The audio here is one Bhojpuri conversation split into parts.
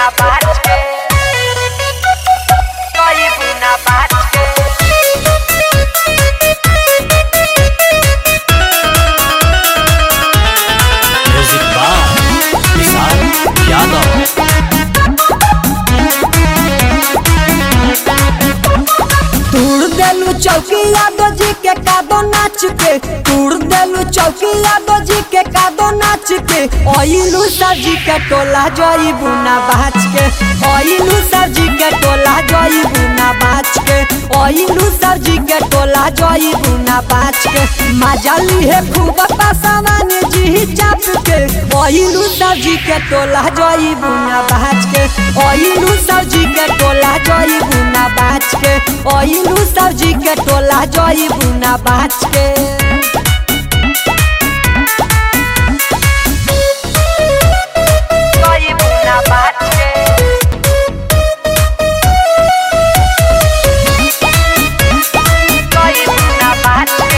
buna bate. Soy buna bate. Music by Vishal Yadav तूड़ देलू चौकी यादव जी के कादो नाच के तूड़ देलू चौकी यादव जी के कादो नाच के ओइलू सब्जी के टोला जोई बुना बाच के ओइलू सब्जी के टोला जोई बुना बाच के ओइलू सब्जी के टोला जोई बुना बाच के मजा ली है खूब पासावान जी चाप के ओइलू सब्जी के टोला जोई बुना बाच के ओइलू सब्जी के टोला जोई बुना बाच के ओइलू सब्जी के टोला जोई बुना बाच के Soy buna bate. Soy buna bate.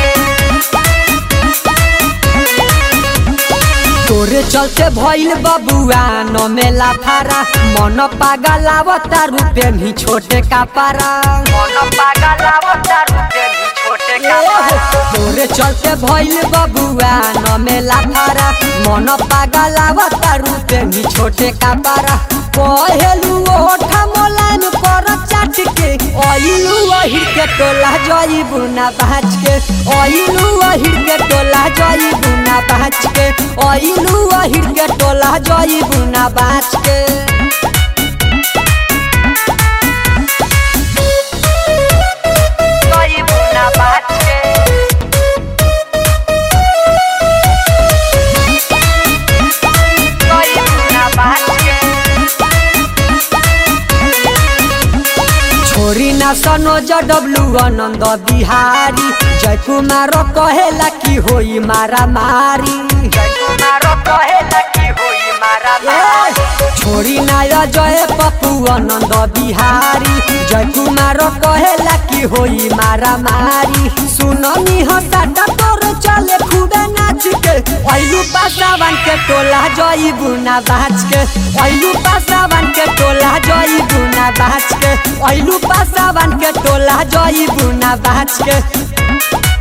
तोरे चलते भइल बबुआ न मेला फारा मन पागल आवता रुपे भी छोटे कापारा Mono paga la bota, rupe mi chote kapara. तोरे चलते भइल बबुआ न मेला फारा मन पागल आवता रुपे भी छोटे कापारा कहेलू ओठा मोलान पर चाट के ओइलू अहिर के टोला जई बुना बाच के ओइलू अहिर के टोला जई बुना बाच के ओइलू अहिर के टोला जई बुना बाच के Soy buna bate. Soy buna bate. छोरी ना सनोज डब्लू आनंद बिहारी जय कुमार कहेला कि होई मारा मारी Kumaro कहला कि होई मारा मारी। छोरी ना जय पप्पू आनंद बिहारी जय कुमार कहेला कि होई मारा मारी सुननी हसाटा तोर चले खूबे नाच के ऐलू पासावान के टोला जई बुना बाच के ऐलू पासावान के टोला जई बुना बाच के ऐलू पासावान के टोला जई बुना बाच के